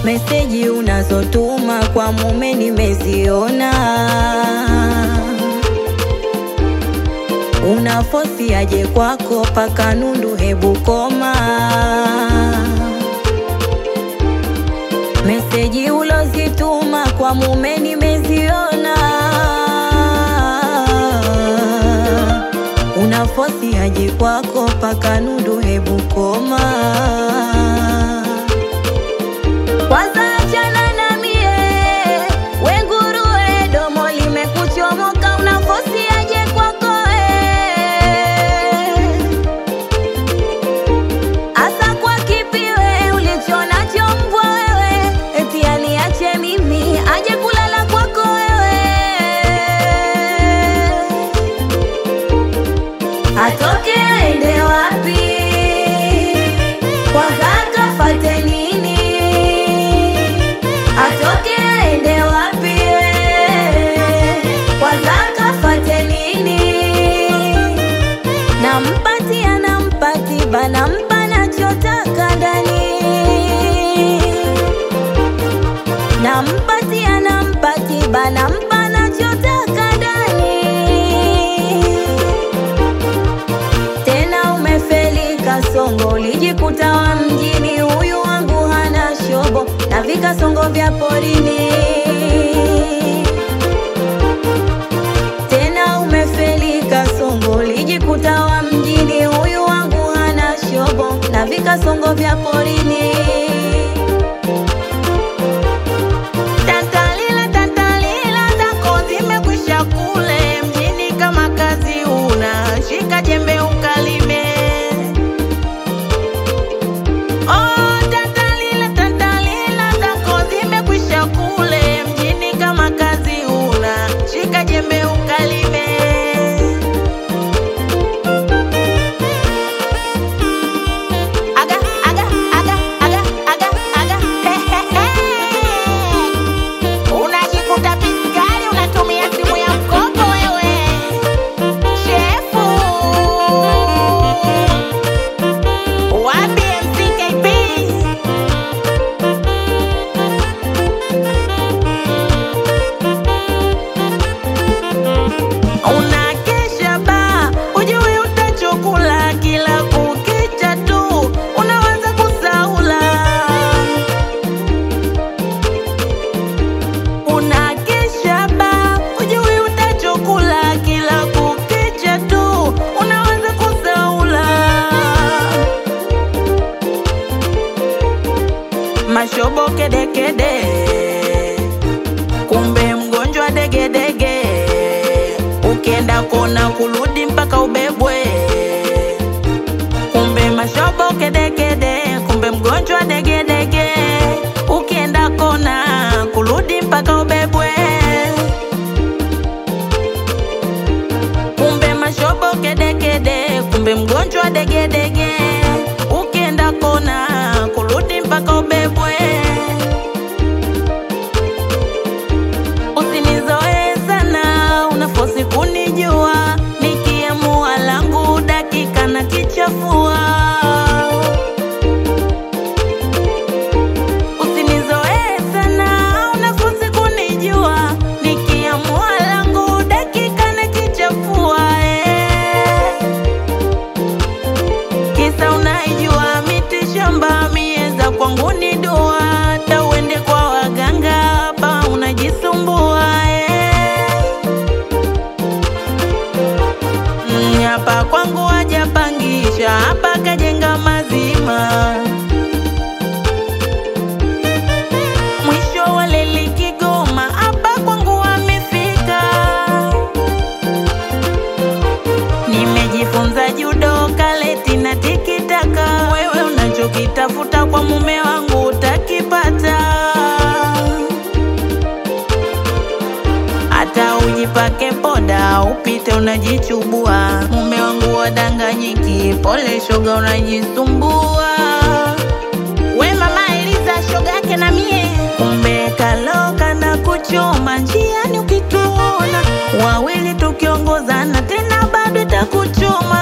meseji unazotuma kwa mume nimeziona, una fosi aje kwako paka nundu, hebu koma. Meseji ulozituma kwa mume nimeziona, una fosi aje kwako paka nundu, hebu koma. Kwanza achana na mie, we nguruwe, domo limekuchomoka, una fosi aje kwako eh. Asa kwa kipi we ulichonacho mbwa wewe, eti aniache mimi aje kulala kwako wewe. Atoke aende wapi? Kwanza kafate nini? Atoke aende wapi? Kwanza kafate nini? Nampatia nampati bana mpa nachotaka ndani Nampatia nampati bana mpa nachotaka ndani Tena umefeli kasongo ulijikuta wa mjini huyu wangu hana shobo na vikasongo vya porini tena umefeli kasongo ulijikuta wa mjini huyu wangu hana shobo na vikasongo vya porini Tantalila, tantalila zako zimekwisha kule mjini, kama kazi una shika jembe ukalime. Oh, tantalila, tantalila zako zimekwisha kule mjini, kama kazi una shika jembe ukalime. Aga, aga, aga, aga, aga, aga. He, he, he. Unajikuta piskari unatumia simu ya mkopo wewe. Shefu. Wapi MCKP? Unakesha ba, ujui utachokula kila kukicha tu, unawaza kusaula. Unakesha ba, ujui utachokula kila kukicha tu, unawaza kusaula. Mashobo kedekede, kumbe mgonjwa degedege, ukienda kona kurudi mpaka ubebwe. Kumbe mashobo kedekede, kumbe mgonjwa degedege, ukienda kona kurudi mpaka ubebwe. Kumbe mashobo kedekede, kumbe mgonjwa degedege, ukienda kona kurudi mpaka ubebwe. Usinizoe sana, unafosi kunijua, nikiamua langu dakika na kichafua. Usinizoe sana, unafosi kunijua, nikiamua langu dakika na kichafua. Eh. Kisa unaijua miti shamba mieza kwangu ni dua, hata uende kwa waganga hapa unajisumbua eh. Mm, Hapa kwangu hajapangisha, hapa kajenga mazima. Mwisho wa leli Kigoma, hapa kwangu amefika. Nimejifunza judo, kaleti na tikitaka. Wewe unachokitafuta kwa mume wangu utakipata, hata ujipake poda upite unajichubua. Mume wangu wadanganyiki, pole shoga, unajisumbua. We mama Eliza, shoga yake na mie, kumbe kaloka na kuchoma njiani ukituona wawili tukiongozana tena bado itakuchoma.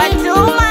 Fatuma